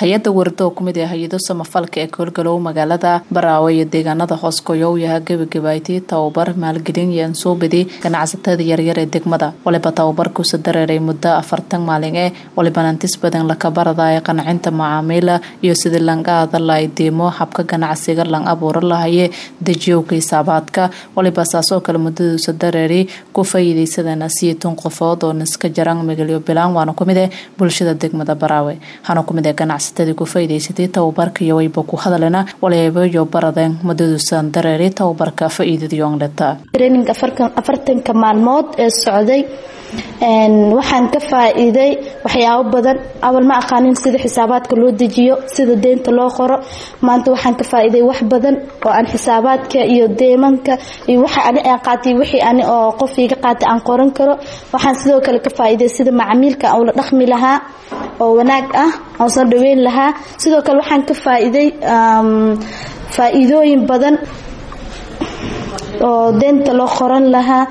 hay-adda wardo oo kumid ah hay-ado samafalka ee koolgalow magaalada baraawe iyo deegaanada hoos goyow-yaha gebagabayti tababar maalgelin iyo ansuubidi ganacsatada yaryar ee degmada waliba tababarkuusa dareeray muddo afartan maalin ee waliba nantis badan lakabarada ee qancinta macaamiila iyo sidii langaada la idiimo habka ganacsiga lang abuuro lahaye dejiyowka hisaabaadka waliba saasoo kale muddaduusa dareeri ku faa'iideysadana siitun qofood oo niska jarang magalyo bilaan waana kumid eh bulshada degmada baraawe waxaana kumid ah ganacsatadii ku faa'iideysatay tababarka iyo wayba ku hadalena walibayo baradeen muddaduusan dareeri tababarka faa'iidadiyoonleta training afartanka maalmood ee socday waxaan ka faa-iiday waxyaabo badan awal ma aqaanin sida xisaabaadka loo dejiyo sida deynta loo qoro maanta waxaan ka faa-iiday wax badan oo aan xisaabaadka iyo deemanka iyo waxa ani aan qaatay wixii ani oo qof iga qaatay aan qoran karo waxaan sidoo kale ka faa-iiday sida macamiilka aan ula dhaqmi lahaa oo wanaag ah aan soo dhaweyn lahaa sidoo kale waxaan ka faa-iiday faa-iidooyin badan oo deynta loo qoran lahaa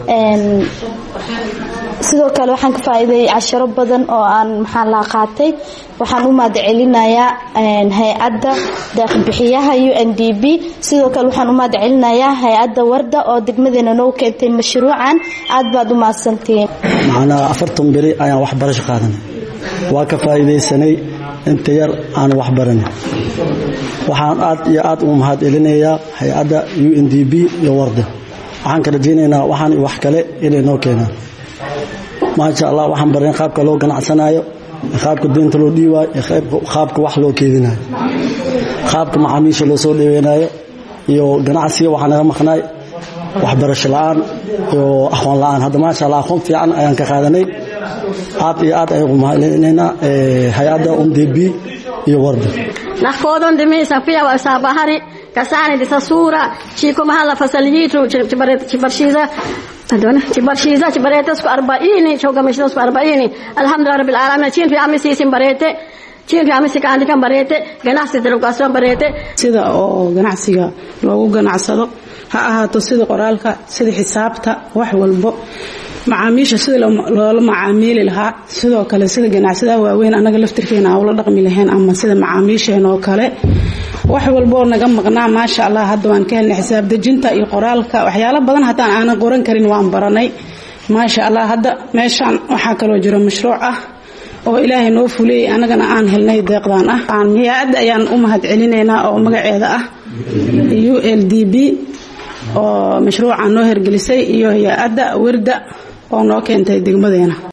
sidoo kale waxaan ka faa-iiday casharo badan oo aan maxaa laa qaatay waxaan u mahad celinayaa hay-adda deeqbixiyaha u n d b sidoo kale waxaan u mahad celinayaa hay-adda warda oo degmadeena noo keentay mashruucan aad baad u mahadsantihiin macnaa afartan beri ayaan waxbarasho qaadanay waa ka faa'iidaysanay inta yar aan waxbaranay waxaan aad iyo aad ugu mahad celinayaa hay-adda u n d b iyo warda waxaan ka rajaynaynaa waxaan wax kale inay noo keenaan maasha allah waxaan bareen qaabka loo ganacsanaayo qaabka deynta loo dhiibaayo qaabka wax loo keedinayo qaabka macaamiisha loo soo dhaweynayo iyo ganacsiga waxaa naga maqnaay waxbarasho la-aan iyo aqoon la-aan hadda maasha allah aqoon fiican ayaan ka qaadanay aad iyo aad ayaan ugu mahadcelinaynaa hay-adda umdb iyo warda nakodon dimisa pia wasabahari kasani disasura chiko mahala fasaliyitu chibarshiza adona chibarshiza chibarete sku arbaini chogamishida sku arbaini alhamdulillah rabbil alamin chintu yami sisin barete chintu yami sikandika barete ganacsi dalkaasoo barete sida oo ganacsiga loogu ganacsado ha ahaato sida qoraalka sida xisaabta wax walbo macaamiisha sida loola macaamiili lahaa sidoo kale sida ganacsadaha waaweyn anaga laftirkeena aan ula dhaqmi lahayn ama sida macaamiisheen oo kale wax walboo naga maqnaa maasha allah hadda waan ka helnay xisaab dejinta iyo qoraalka waxyaalo badan haddaan aanan qoran karin waan baranay maasha allah hadda meeshaan waxaa kaloo jiro mashruuc ah oo ilaahay noo fuliyey anagana aan helnay deeqdaan ah hay-adda ayaan u mahad celinaynaa oo magaceeda ah u l d b oo mashruuca noo hergelisay iyo hay-adda werda oo noo keentay degmadeena